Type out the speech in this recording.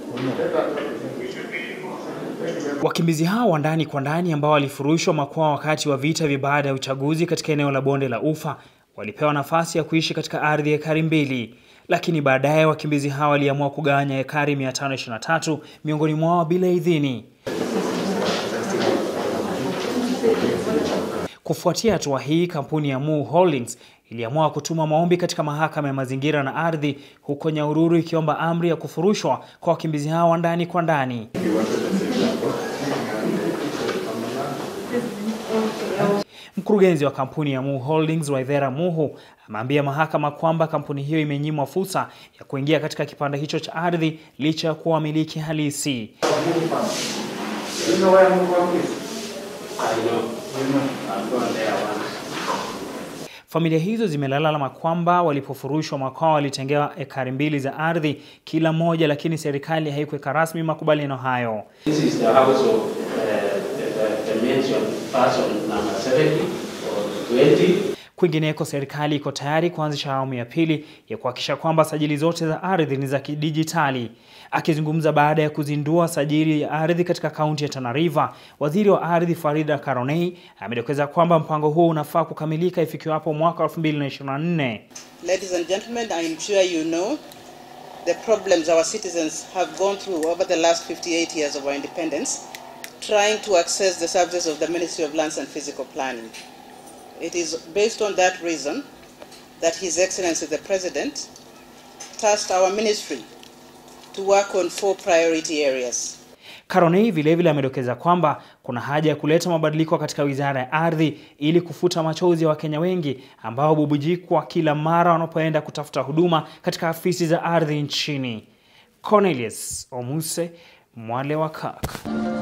Wakimbizi hao wa ndani kwa ndani ambao walifurushwa makwao wakati wa vita vya baada ya uchaguzi katika eneo la bonde la Ufa walipewa nafasi ya kuishi katika ardhi ya ekari mbili, lakini baadaye wakimbizi hao waliamua kugawanya ekari 523 miongoni mwao bila idhini. Kufuatia hatua hii, kampuni ya Mu Holdings iliamua kutuma maombi katika mahakama ya mazingira na ardhi huko Nyahururu ikiomba amri ya kufurushwa kwa wakimbizi hao wa ndani kwa ndani. Mkurugenzi wa kampuni ya Mu Holdings Waithera Muhu ameambia mahakama kwamba kampuni hiyo imenyimwa fursa ya kuingia katika kipande hicho cha ardhi licha ya kuwa wamiliki halisi. Familia hizo zimelalama kwamba walipofurushwa makwao walitengewa ekari mbili za ardhi kila moja, lakini serikali haikuweka rasmi makubaliano hayo. This is the house of uh, the, the, the mentioned person number 70 or 20. Kwingineko, serikali iko tayari kuanzisha awamu ya pili ya kuhakikisha kwamba sajili zote za ardhi ni za kidijitali. Akizungumza baada ya kuzindua sajili ya ardhi katika kaunti ya Tana River, waziri wa ardhi Farida Karonei amedokeza kwamba mpango huo unafaa kukamilika ifikiwapo mwaka 2024. Ladies and gentlemen, I'm sure you know the problems our citizens have gone through over the last 58 years of our independence, trying to access the services of the Ministry of Lands and Physical Planning. It is based on that reason that His Excellency the President tasked our ministry to work on four priority areas. Karonei vilevile amedokeza kwamba kuna haja ya kuleta mabadiliko katika wizara ya ardhi ili kufuta machozi ya Wakenya wengi ambao bubujikwa kila mara wanapoenda kutafuta huduma katika afisi za ardhi nchini. Cornelius Omuse, Mwale wa Kaka.